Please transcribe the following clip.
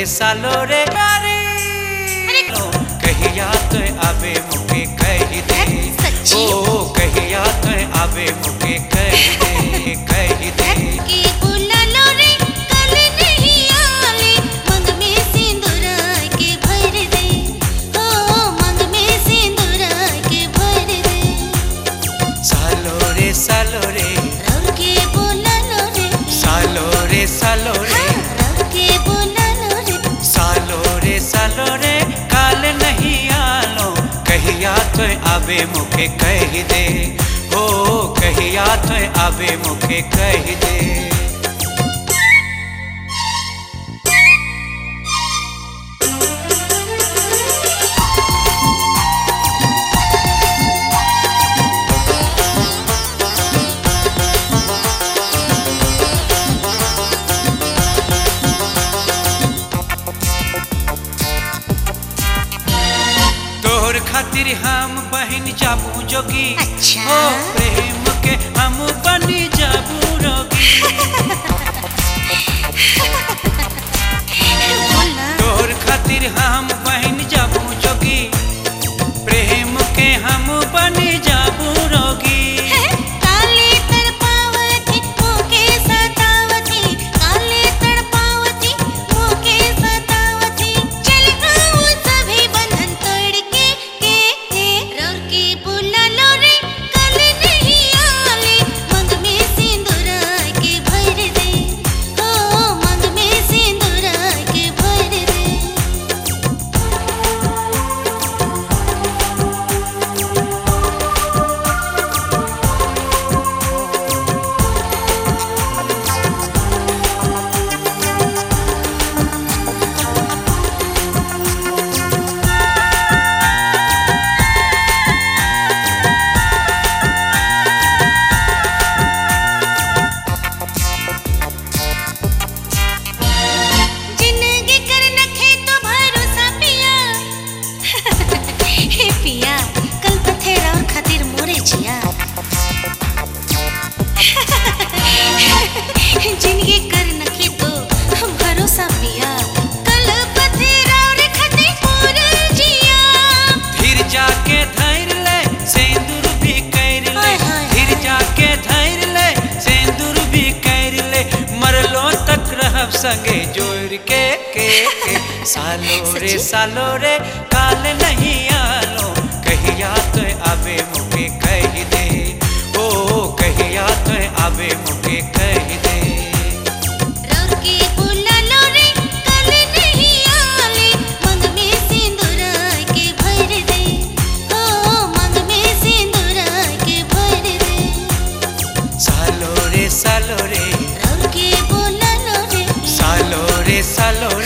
रे सालो रे प्यारी कहिया तो आवे मुके कह दे सच्ची? ओ कहिया तो आवे मुके कह दे कह दे के बुलालो रे कल नहीं आले मंग में सिंदूर के भर दे ओ मंग में सिंदूर के भर दे सालो रे सालो रे रौर के बुलालो रे सालो रे सालो रे रौर के बुलालो रे सालो रे सालो रे काल नहीं आलो कहिया तो आवे मुखे कह दे ओ कहिया तो आवे मुखे कह दे तोहर खातिर हम बहन जाबू जोगी अच्छा। ओ प्रेम के हम बनी जाबू रोगी बोला तोहर खातिर हम बहन जाबू जोगी प्रेम के हम बनी जाबू रोगी काले तड़पावती मोके सतावती काले तड़पावती मोके सतावती चल आओ सभी बंधन तोड़ के के के रौर के बुलालो रे कल नहीं आले मंग में सिंदूर के भर दे ओ मंग में सिंदूर के भर दे जिंदगी कर नखे तो भरोसा पिया हे पिया कल पथेरा और खातिर मोरे जिया जिंदगी कर नखे तो भरोसा पिया कल पथेरा और खातिर मोरे जिया फिर जाके धैर ले सिंदूर भी कर ले हाय, हाय, फिर जाके धैर ले सिंदूर भी कर ले मरलो तक रहब संगे जोड़ के के के सालो रे सच्ची? सालो रे काल नहीं आलो कहिया तो आवे मुके कह दे ओ कहिया तो आवे मुके कह दे रौर के बुलालो रे कल नहीं आले मंग में सिंदूर के भर दे ओ मंग में सिंदूर के भर दे सालो रे सालो रे रौर के बुलालो रे सालो रे सालो